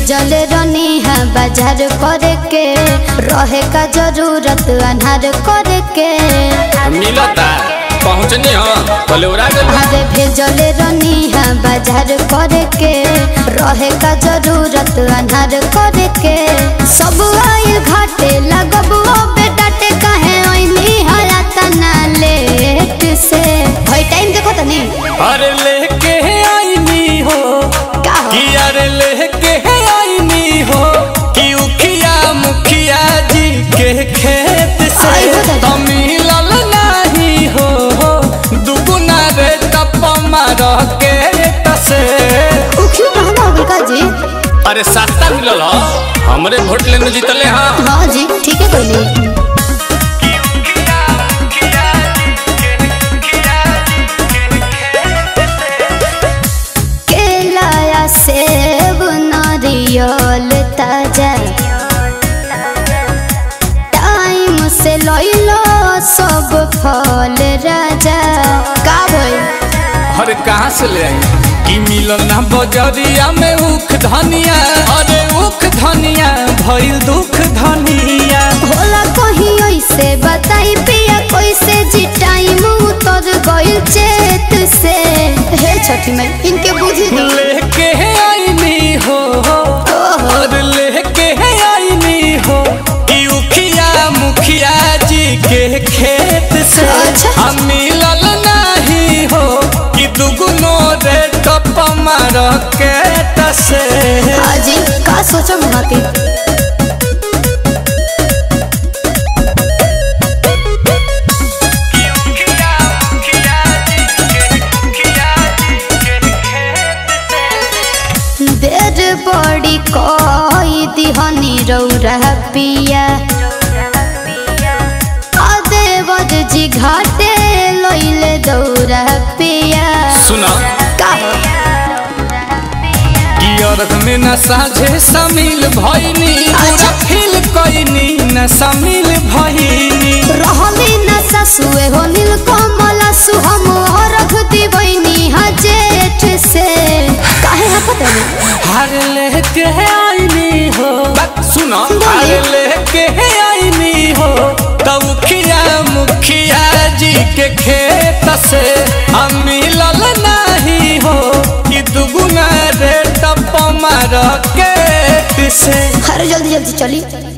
भेजल रनी है बाजार करे के रहे का जरूरत अनहार करे के मिलता पहुँचनी हो बोले उड़ा गइल बा। अरे भेजल रनी है बाजार करे के रहे का जरूरत अनहार करे के सब आइल घाटे लगब ओ बेटा टे कहे ओइनी हला तना लेट से भाई टाइम देखो तनी अरे लेके आईनी हो का हो कि अरे लेके आईनी हो कि उखिया मुखिया जी के खेत से आई हो दादा। तो मिलल नहीं हो दुगुना रे टप मार के तसे उखियो महंगा हो गइल का जी अरे सस्ता मिलल हो हमरे वोट लेने जीतले हाँ हाँ जी ठीक है कोई केला सेब नारियल ताजा टाइम से लइलो सब फल राजा का भइल अरे कहाँ से ले आई कि मिलल ना बजरिया में उख धनिया अरे उख धनिया भइल दुख धनिया होला कहीं ऐसे बताई पिया कैसे जी टाइम उतर गइल चेत से हे छठी मैं इनके बुझी नहीं लेके आईनी हो और लेके आईनी हो कि उखिया मुखिया जी के खेत से अच्छा। हम मिलल नहीं हो कि दुगुनो रे टप मार के तसे हाजी का सोचो महती देर बड़ी कोई दिहनी रौरा पिया देवर जी घाटे लइले दौरा पिया सुना का कि अर्घ में न साझे शामिल भइनी पूरा फील कइनी न शामिल भइनी रहली न ससुए हो नील कमल सुहम रख दिबैनी हा जेठ से काहे हपत है हर लेके आईनी हो बात सुनो हर लेके आईनी हो तब खिया मुखिया जी के खेत से हम मिलल नहीं हो कि दुगुना रे टप मार के से अरे जल्दी जल्दी चली